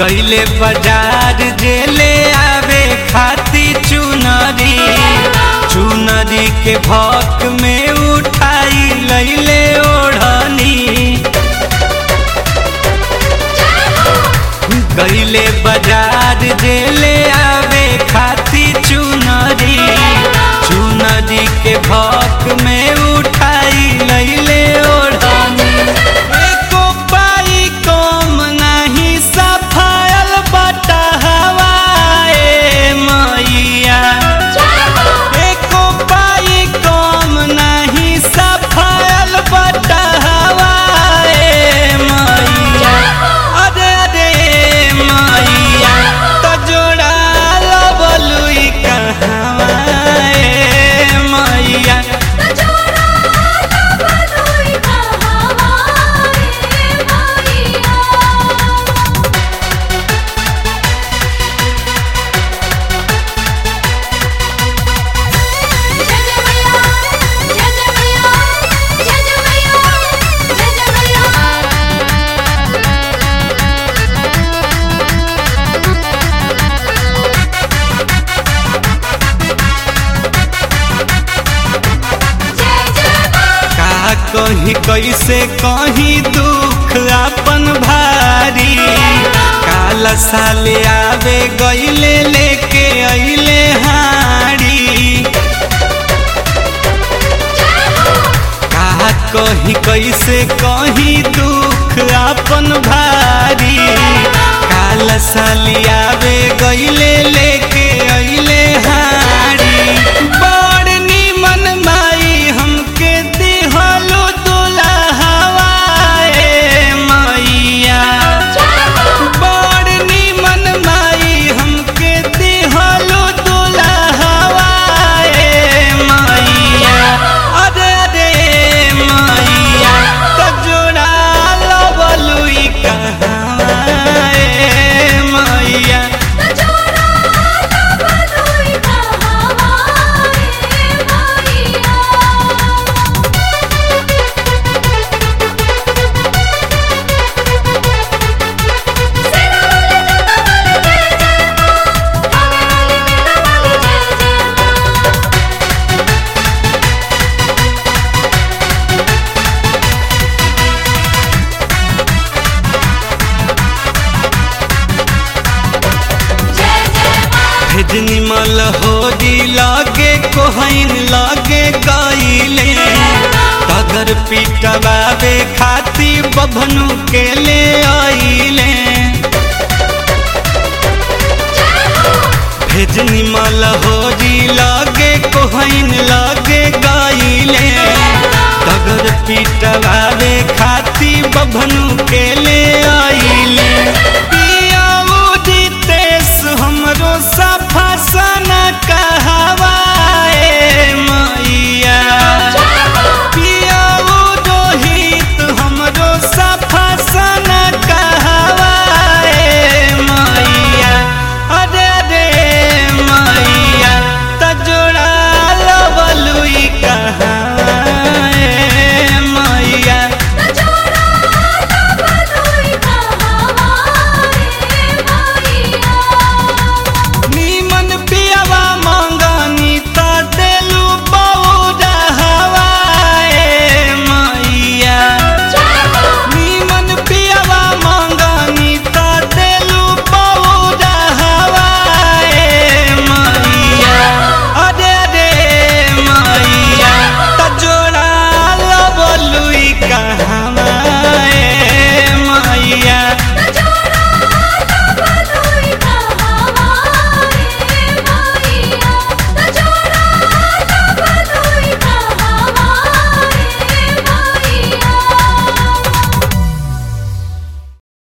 गईले बाजार जेले आवे खाती चुनरी चुनरी के भक में उठाई लैले ओढ़नी गईले बाजार जेले आवे खाती चुनरी चुनरी के भक में उठाई लैले ओढ़नी एको पाई कम नाही सफायल बटहवाए मैया एको पाई कम नाही सफायल बटहवाए मैया अरे अरे मैया तो जोड़ा लबलुई कहवाए मैया का कही कैसे कही दुख अपन भारी काल साले आवे गईले लेके अइले हाड़ी का कही कैसे कही दुख अपन भारी काल साली आवे गईले लेके अइले हाड़ी बड़ निमन माई हमके दिहलो दुल्हवाए मैया बड़ निमन माई हमके दिहलो दुल्हवाए मैया अरे अरे मैया तो जोड़ा लबलुई कहवाए मैया भेजनी मल होरी लागे कोहइन लागे गईले तगर पिटवावे खाती बभनु के ले आइले भेजनी मल होरी लागे कोहइन लागे गईले तगर पिटवावे खाती बभनु के ले